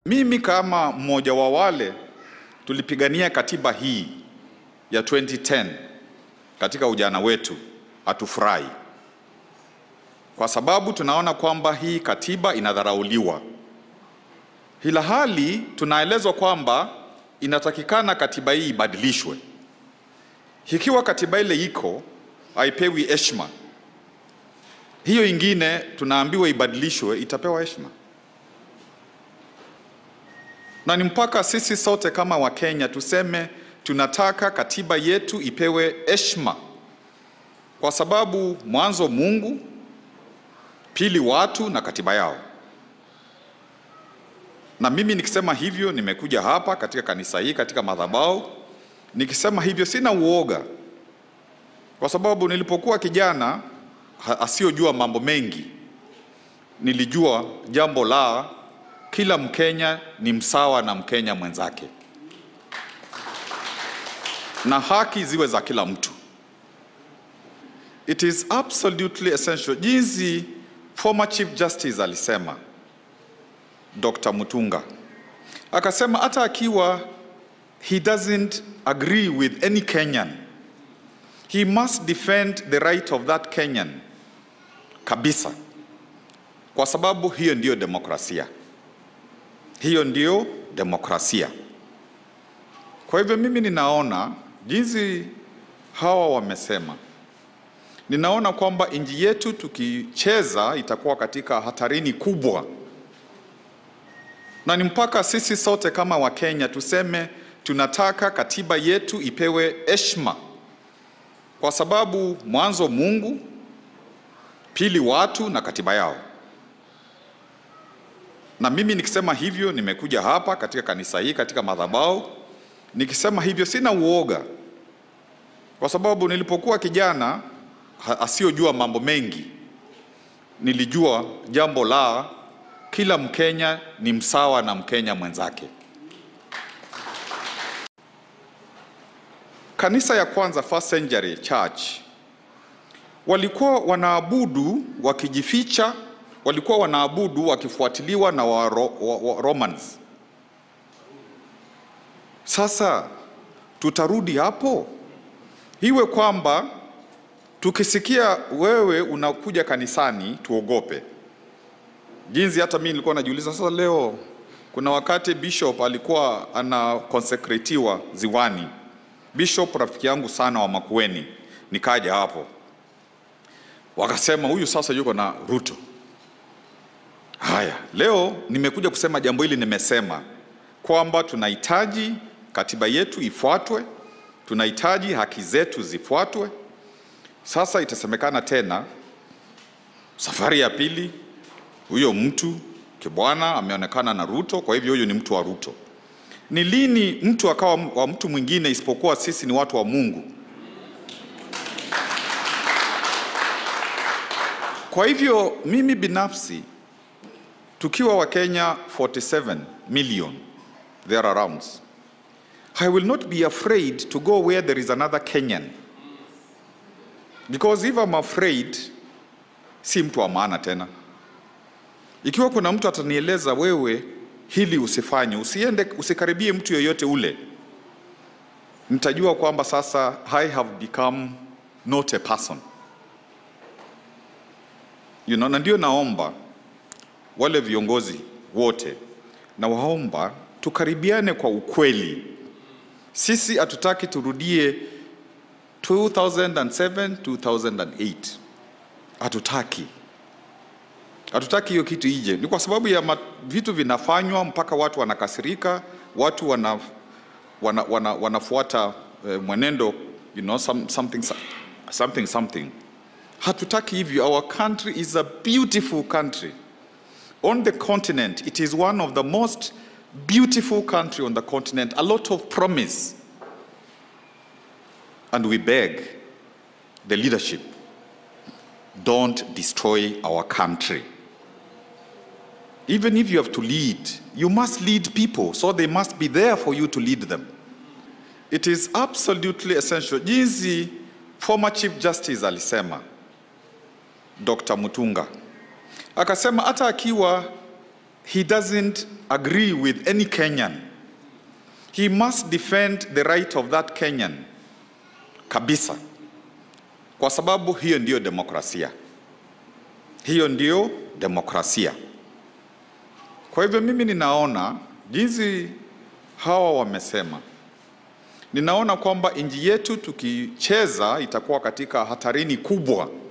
Mimi kama mmoja wa wale tulipigania katiba hii ya 2010 katika ujana wetu, hatufurahi kwa sababu tunaona kwamba hii katiba inadharauliwa, ila hali tunaelezwa kwamba inatakikana katiba hii ibadilishwe. Ikiwa katiba ile iko haipewi heshima, hiyo ingine tunaambiwa ibadilishwe, itapewa heshima na ni mpaka sisi sote kama Wakenya tuseme tunataka katiba yetu ipewe heshima, kwa sababu mwanzo Mungu, pili watu na katiba yao. Na mimi nikisema hivyo, nimekuja hapa katika kanisa hii, katika madhabahu, nikisema hivyo sina uoga, kwa sababu nilipokuwa kijana asiyojua mambo mengi, nilijua jambo la kila Mkenya ni msawa na Mkenya mwenzake na haki ziwe za kila mtu. It is absolutely essential, jinsi former Chief Justice alisema Dr. Mutunga akasema, hata akiwa he doesn't agree with any Kenyan he must defend the right of that Kenyan kabisa, kwa sababu hiyo ndiyo demokrasia. Hiyo ndiyo demokrasia. Kwa hivyo mimi ninaona jinsi hawa wamesema, ninaona kwamba nchi yetu tukicheza itakuwa katika hatarini kubwa, na ni mpaka sisi sote kama Wakenya tuseme tunataka katiba yetu ipewe heshima, kwa sababu mwanzo Mungu, pili watu na katiba yao na mimi nikisema hivyo, nimekuja hapa katika kanisa hii, katika madhabahu, nikisema hivyo sina uoga, kwa sababu nilipokuwa kijana asiyojua mambo mengi, nilijua jambo la kila Mkenya ni msawa na Mkenya mwenzake. Kanisa ya kwanza, First Century Church, walikuwa wanaabudu wakijificha walikuwa wanaabudu wakifuatiliwa na wa, wa, wa Romans. Sasa tutarudi hapo, iwe kwamba tukisikia wewe unakuja kanisani tuogope. Jinsi hata mimi nilikuwa najiuliza sasa, leo kuna wakati bishop alikuwa ana konsekretiwa Ziwani, bishop rafiki yangu sana wa Makueni, nikaja hapo, wakasema huyu sasa yuko na Ruto. Haya, leo nimekuja kusema jambo hili. Nimesema kwamba tunahitaji katiba yetu ifuatwe, tunahitaji haki zetu zifuatwe. Sasa itasemekana tena safari ya pili, huyo mtu kibwana ameonekana na Ruto, kwa hivyo huyo ni mtu wa Ruto. Ni lini mtu akawa wa mtu mwingine isipokuwa sisi ni watu wa Mungu? Kwa hivyo mimi binafsi tukiwa Wakenya 47 million there arounds, I will not be afraid to go where there is another Kenyan because if I'm afraid, si mtu wa maana tena. Ikiwa kuna mtu atanieleza wewe hili usifanye, usiende, usikaribie mtu yoyote ule, nitajua kwamba sasa I have become not a person you know, na ndio naomba wale viongozi wote na waomba tukaribiane kwa ukweli. Sisi hatutaki turudie 2007 2008, hatutaki, hatutaki hiyo kitu ije. Ni kwa sababu ya ma, vitu vinafanywa mpaka watu wanakasirika, watu wana, wana, wana, wanafuata uh, mwenendo you know, some, something, something, something. Hatutaki hivyo. Our country is a beautiful country on the continent it is one of the most beautiful country on the continent a lot of promise and we beg the leadership don't destroy our country even if you have to lead you must lead people so they must be there for you to lead them it is absolutely essential jinsi former chief justice alisema Dr. Mutunga akasema hata akiwa he doesn't agree with any Kenyan. He must defend the right of that Kenyan kabisa, kwa sababu hiyo ndiyo demokrasia, hiyo ndiyo demokrasia. Kwa hivyo mimi ninaona jinsi hawa wamesema, ninaona kwamba nchi yetu tukicheza itakuwa katika hatarini kubwa